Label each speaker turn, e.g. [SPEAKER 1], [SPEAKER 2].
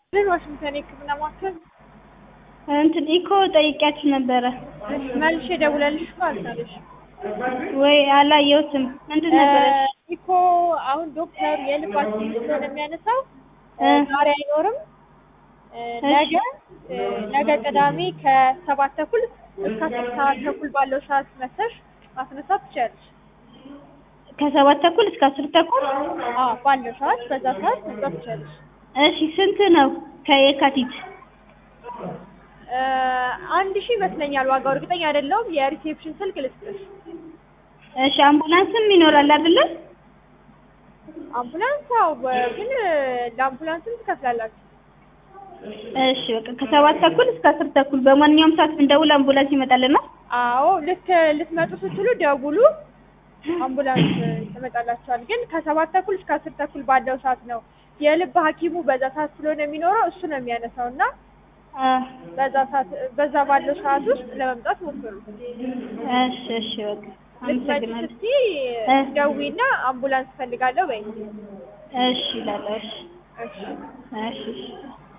[SPEAKER 1] ዋሽንግተን የህክምና ማዕከል
[SPEAKER 2] እንትን ኢኮ ጠይቂያችሁ ነበረ
[SPEAKER 1] እሺ፣ መልሼ ደውለልሽ እኮ አልቻለሽ።
[SPEAKER 2] ወይ አላየሁትም። ምንድን ነበረ?
[SPEAKER 1] ኢኮ አሁን ዶክተሩ የልባችን ስለሆነ የሚያነሳው
[SPEAKER 2] እ
[SPEAKER 1] ዛሬ አይኖርም። እ ነገ እ ነገ ቅዳሜ ከሰባት ተኩል እስከ አስር ሰዓት ተኩል ባለው ሰዓት መተሽ ማስነሳት ትችያለሽ።
[SPEAKER 2] ከሰባት ተኩል እስከ አስር ተኩል
[SPEAKER 1] አዎ ባለው ሰዓት በዛ ሰዓት መምጣት ትችያለሽ።
[SPEAKER 2] እሺ ስንት ነው ከየካቲት?
[SPEAKER 1] እ አንድ ሺህ ይመስለኛል ዋጋው፣ እርግጠኛ አይደለሁም። የሪሴፕሽን ስልክ ልስጥሽ።
[SPEAKER 2] እሺ አምቡላንስም ይኖራል አይደለ?
[SPEAKER 1] አምቡላንስ አዎ፣ በ- ግን ለአምቡላንስም ትከፍላላችሁ።
[SPEAKER 2] እሺ በቃ ከሰባት ተኩል እስከ አስር ተኩል በማንኛውም ሰዓት ብንደውል አምቡላንስ ይመጣልናል።
[SPEAKER 1] አዎ ልክ ልትመጡ ስትሉ ደውሉ፣ አምቡላንስ ትመጣላችኋል። ግን ከሰባት ተኩል እስከ አስር ተኩል ባለው ሰዓት ነው። የልብ ሐኪሙ በዛ ሰዓት ስለሆነ የሚኖረው እሱ ነው የሚያነሳው እና
[SPEAKER 2] አ
[SPEAKER 1] በዛ ሰዓት በዛ ባለው ሰዓት ውስጥ ለመምጣት ሞክሩ።
[SPEAKER 2] እሺ እሺ በቃ
[SPEAKER 1] ልትመጪ
[SPEAKER 2] አመሰግናለሁ።
[SPEAKER 1] ስትይ
[SPEAKER 2] እ
[SPEAKER 1] ደዊና አምቡላንስ ፈልጋለሁ በይ።
[SPEAKER 2] እሺ እላለሁ። እሺ
[SPEAKER 1] እሺ
[SPEAKER 2] እሺ እሺ